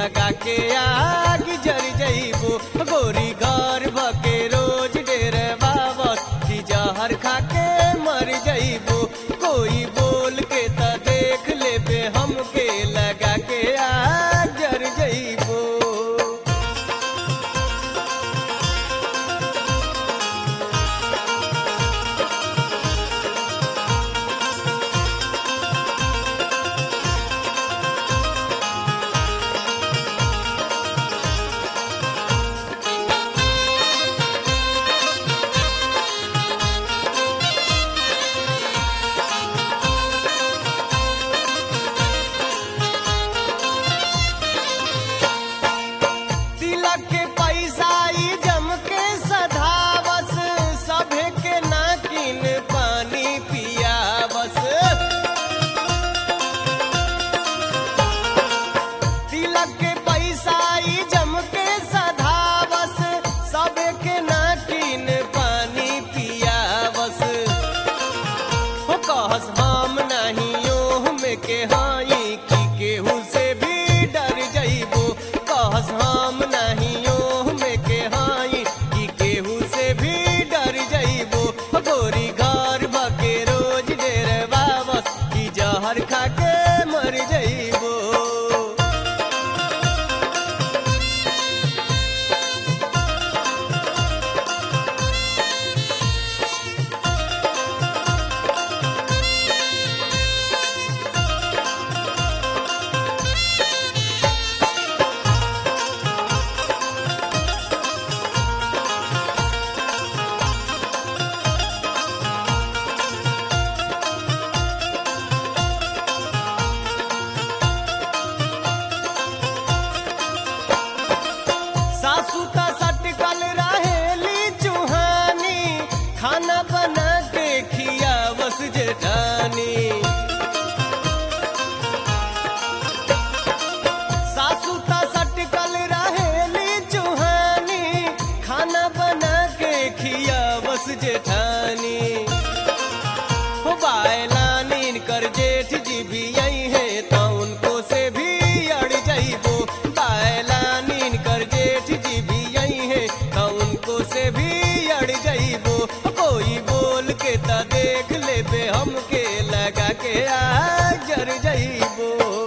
लगा के आग जर जइबो गोरी घर भके रोज डेरे बाबस की जहर खा के मर जइबो कोई बोल के त देख लेबे हमके लगा के आग जर जइबो तिलक के पैसा ई जम के सधावस सभे के नाकिन पानी पियावस तिलक के पैसा ई जम के सधावस सभे के नाकिन पानी पियावस हो कहस हम नहीं ओह में के हाई की केहू से भी डर जइबो कहस हम नहीं ओह में के हाई की केहू से भी डर जइबो हो गोरी घर बके रोज डेरे बाबस की जहर खा के मर जइबो सासू का सटकल रहेली चूहानी खाना बना के खियावस जेठानी सासू का सटकल रहेली चूहानी खाना बना के खियावस जेठानी हो बायलानीन कर जेठ जी भी आई है तो उनको से भी अड़ जाइबो बायलानीन कर जेठ जी भी आई है तो उनको से भी अड़ जाइबो कोई बोल के त देख लेबे हमके लगा के आ जर जाइबो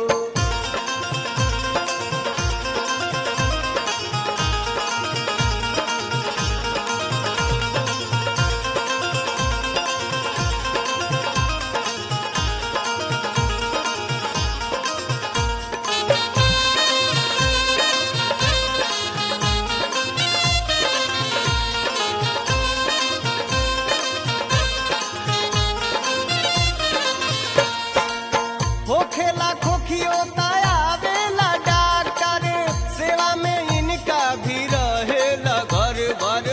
होखेला खोखियो आवेला डॉक्टर सेवा में इनका भी रहेला घर भर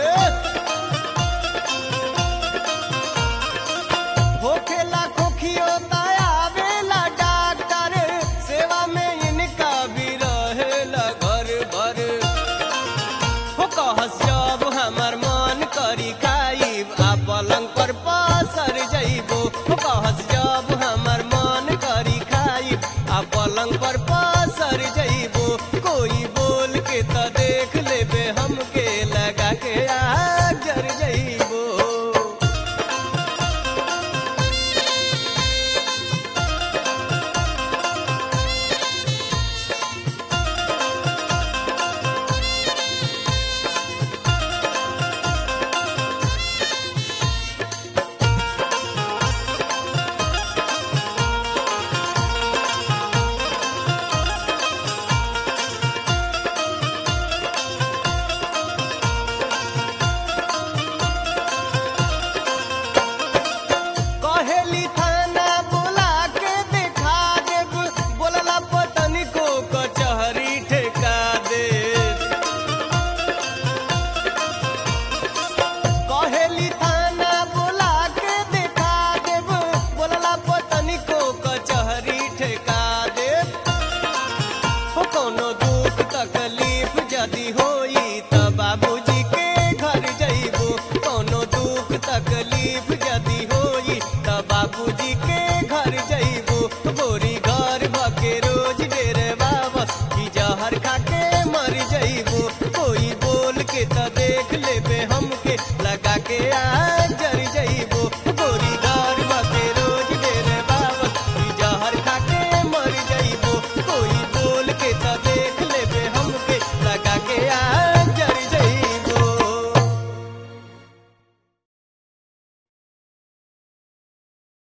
होखेला खोखियो आवेला डॉक्टर सेवा में इनका भी रहेला घर भर हो कहस जब हमर मन करी खाइब आ पलंग पर पसर जइबो हो कहस जब हमर मन करी खाइब आ पलंग पर पसर जइबो कोई बोल के त देख लेबे हमके लगा के आग जर जइबो कहेली थाना बुला के देखा देब बोलला पतनी को कचहरी ठेका दे कहेली थाना बुला के देखा देब बोलला पतनी को कचहरी ठेका दे हो कोनो